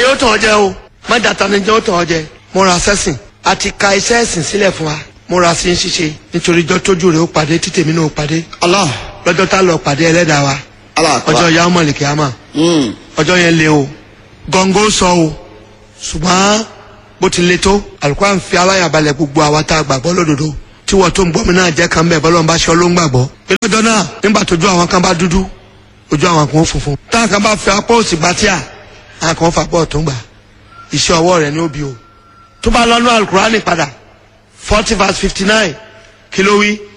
yóò tàn ọ́ jẹ o má dàtà ni jẹ́ ó tàn ọ́ jẹ múra sẹ́sìn a ti ka iṣẹ́ ẹ̀sìn sílẹ̀ fún wa múra sí ń ṣiṣe nítorí ijọ́ tójú rẹ̀ ó pàdé títèmi náà ó pàdé Allah lọ́jọ́ tá a lọ pàdé ẹlẹ́dàá wa Allah akbar. ọjọ́ ìyá ọmọ lèkè àmà Mm. ọjọ́ yẹn le o gọ́ngọ́ sọ o ṣùgbọ́n bó ti le tó àlùkò fi aláyàbalẹ̀ gbogbo àwa tá a gbàgbọ́ lódodo tí wọ́n tó ń gbọ́ mi náà jẹ́ kan bẹ́ẹ̀ bọ́lọ́ ń bá ṣe ló ń gbàgbọ́. ìlọ́jọ́ náà nígbà tójú àwọn kan bá dúdú ojú àwọn kan ó funfun. táwọn kan bá fi apá òsì gbá tíà àwọn kan fà bọ́ọ̀ tó ń gbà iṣẹ́ ọwọ́ rẹ̀ ní òbí o. tó bá lọ́nà alukurani padà forty verse fifty nine kí ló wí